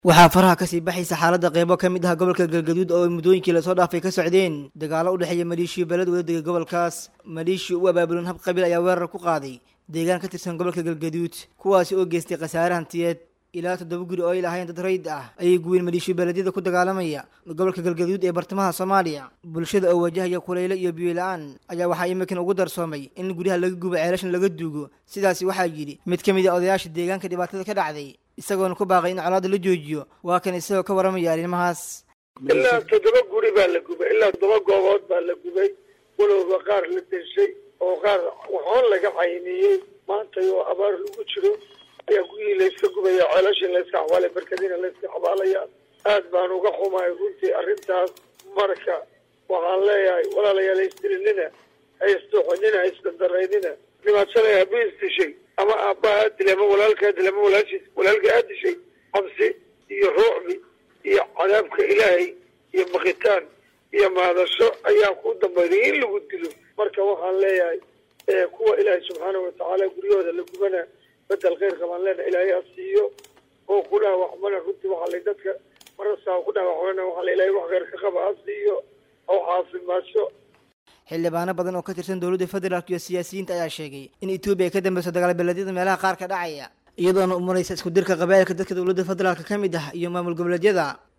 waxaa faraha kasii baxaysa xaaladda qeybo ka mid ah gobolka galgaduud oo muddooyinkii lasoo dhaafay ka socdeen dagaalo u dhexeeya maleeshiya beled wadadega gobolkaas maleeshiya u abaabulan hab qabiil ayaa weerar ku qaaday deegaan ka tirsan gobolka galgaduud kuwaasi oo geystay khasaare hantiyeed ilaa toddoba guri oo ay lahayn dad rayd ah ayay guween maleeshiya beledyada ku dagaalamaya gobolka galgaduud ee bartamaha soomaaliya bulshada oo wajahaya kuleyle iyo biyo la-aan ayaa waxaa imikan ugu darsoomay in guryaha laga gubo ceelashan laga duugo sidaasi waxaa yidhi mid ka mid a odayaasha deegaanka dhibaatada ka dhacday isagoona ku baaqay in colaadda la joojiyo waa kan isagoo ka waramaya arrimahaas ilaa toddoba guri baa la gubay ilaa toddoba goobood baa la gubay walowba qaar la deshay oo qaar waxoon laga cayniyey maanta oo abaar lagu jiro ayaa guryihii layska gubaya ceelashii layska xawaalay barkadiina layska xabaalaya aad baan uga xumahay runtii arrintaas marka waxaan leeyahay walaalayaal haysdilinina haysdooxinina haysdandaraynina dhibaatana habiis dishay ama aabbaha aad dilay ama walaalka aad dilay ama walaashiis walaalka aad dishay cabsi iyo ruucbi iyo cadaabka ilaahay iyo bakitaan iyo maadasho ayaa ku dambaynay in lagu dilo marka waxaan leeyahay kuwa ilaahay subxaanahu watacaala guryahooda la gubana bedel khayr qabaan leena ilaahay ha siiyo oo ku dhaawacmana runtii waxaa la dadka marasaa ku dhaawacmana waxaa la ilaahay wax khayr ka qaba ha siiyo oo caafimaasho xildhibaano badan oo ka tirsan dowladda federaalk iyo siyaasiyiinta ayaa sheegay in etoobiya ay ka dambeyso dagaal beleedyada meelaha qaar ka dhacaya iyadoona umaraysa isku dirka qabaa'ilka dadka dowladda federaalka ka mid ah iyo maamul goboleedyada